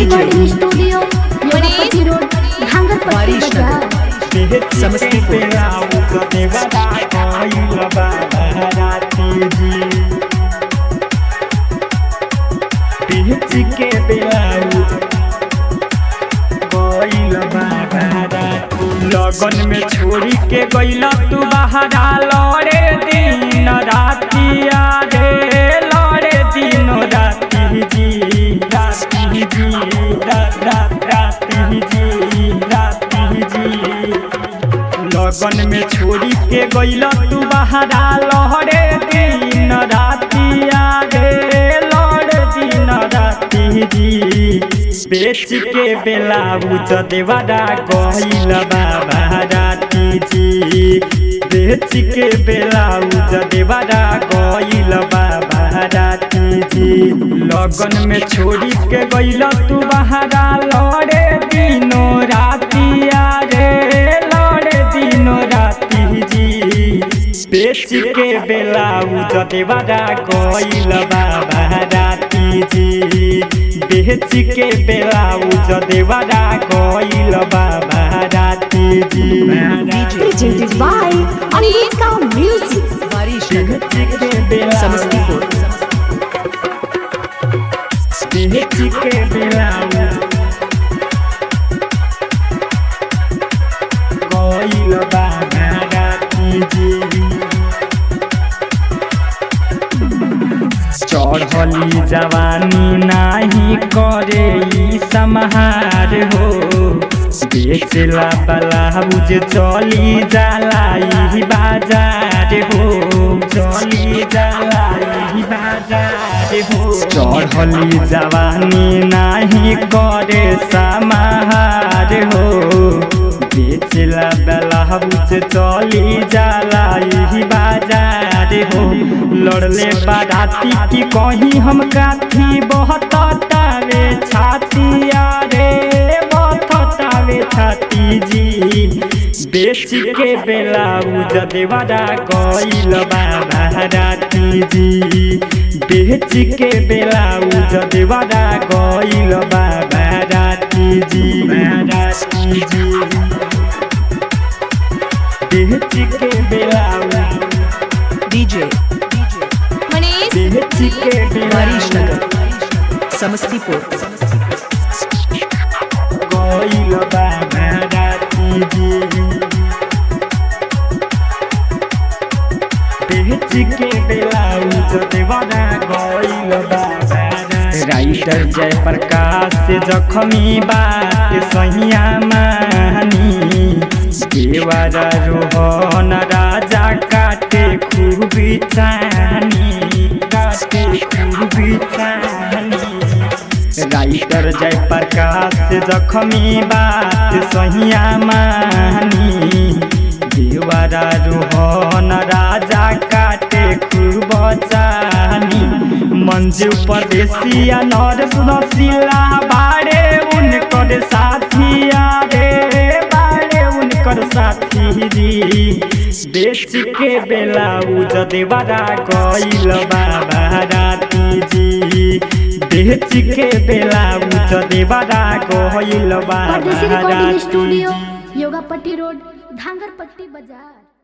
Recording studio Yogapati road Dhangarpatti बाजार समस्तीपुर के बेलाउज गइल बाबारा लगन में छोड़ी के गइल तू बहारा लड़े दिन रातिया रे लड़े दिन राति जी राति जी रात रात राति जी राति जी लगन में छोड़ी के गइल तू बहारा लहरे दिन रातिया रे लड़ दिन राति जी बेच के बेलाउज देवारा गइल बाबा राति जी बेच के बेलाउज देवारा गइल बाबा राति जी लगन में छोड़ी के गइल तू बहारा लड़े दिनो रातिया रे लड़े दिनो राति जी बेच के बेलाउज देवारा गइल बाबा राति जी बेच के बेलाउज देवारा गइल बाबा राति जी presented by Anvika Music. बेच के बेलाउज समस्तीपुर बेच के बेलाउज गइल बाबा राति जी चढ़ली जवानी नाही करे ई समाहार हो बेचला ब्लाउज चली जाला ई बाजार हो चली जाला ई बाजार हो चढ़ली जवानी नाही करे समाहार हो बेचला ब्लाउज चली जाला ई बाजार हो लड़ले बाराती की कहीं हम काथी बहुत तावे छाती रे बहुत तावे छाती जी बेच के बेलाउज देवारा गइल बाबा राती जी बेच के बेलाउज देवारा गइल बाबा राती जी राती जी बेच के बेलाउज डीजे मनीष बेच के हरीश बेलाउज नगर समस्तीपुर गइल बाबा राती जी बेच के बेलाउज देवाना गइल बाबा राइटर जय प्रकाश से जखमी बात सहिया मानी देवारा रोहन राजा काटे खूब चानी काटे खूब चानी राइटर जय प्रकाश जखमी बात सहिया मानी देवारा रोहन राजा काटे खूब चानी मंजू परदेसिया नर सुनसिला बाड़े उनकर साथिया रे बाड़े उनकर साथी री बेच के बेलाउज देवारा गइल बाबा राती जी बेच के बेलाउज देवारा गइल बाबा परदेसी रिकॉर्डिंग राती स्टूडियो जी योगापट्टी रोड धांगरपट्टी बाजार